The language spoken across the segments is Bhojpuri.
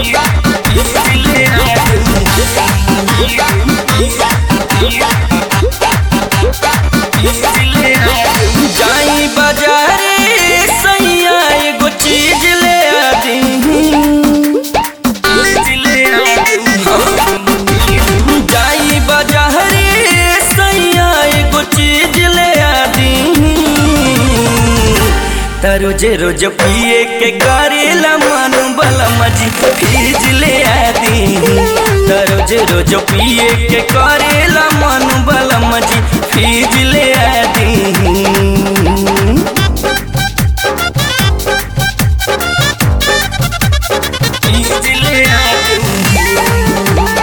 जाई बाजारे सैया एगो चीज ले आदी जाई बाजारे सैया एगो चीज ले आदी त रोज रोज पिए के करेला मन बला मजी फीज ले आदी त रोज रोज पिए के करेला मन बला मजी फीज ले आदी फीज ले आदी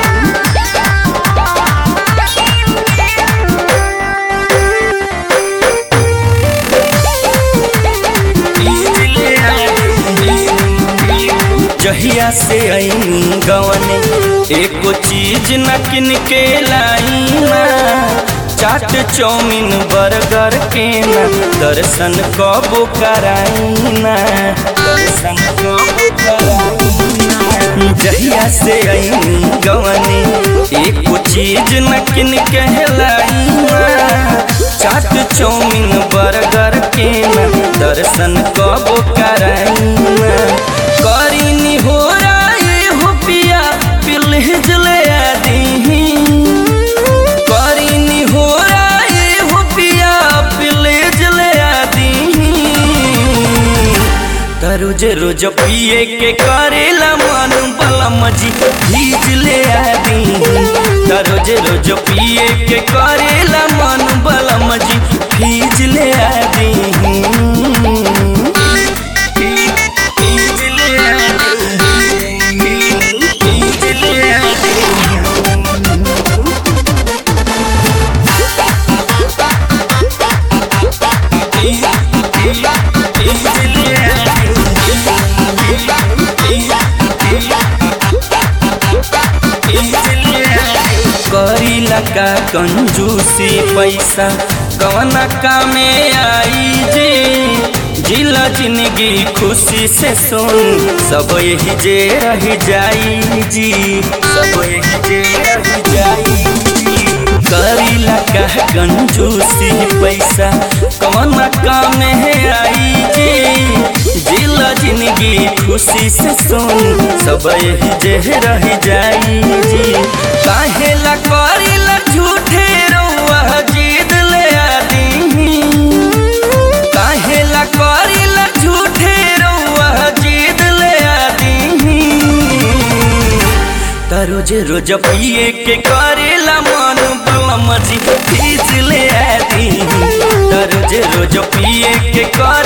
जहिया से आईनी गवने एको चीज न किन के लाई ना चाट चौमिन बर्गर के ना दर्शन कबो कराई ना दर्शन कबो कराई ना जहिया से आईनी गवने एको चीज न किन के लाई ना चाट चौमिन बर्गर के ना दर्शन कबो कराई ना करीनी हो राय हो पिया पिलहिज ले आदी करीनी हो राय हो पिया पिलहिज ले आदी त रोज रोज पिए के करेला मन बला मजी भीज ले आदी त रोज रोज पिए के करेला मन बला मजी भीज ले आदी करीला का कंजूसी पैसा कवना कामे आई जी जिला जिंदगी खुशी से सुन सब यही जे रह जाई जी सब यही जे रह जाई जी करीला का कंजूसी पैसा कवना कामे आई जी जिला जिंदगी खुशी से सुन सब यही जे रह जाई जी काहेला करीला झूठे रउआ जीद ले आदी काहेला करीला झूठे रउआ जीद ले आदी त रोज रोज पिए के करेला मन बलम जी फीस ले आदी त रोज रोज पिए के कर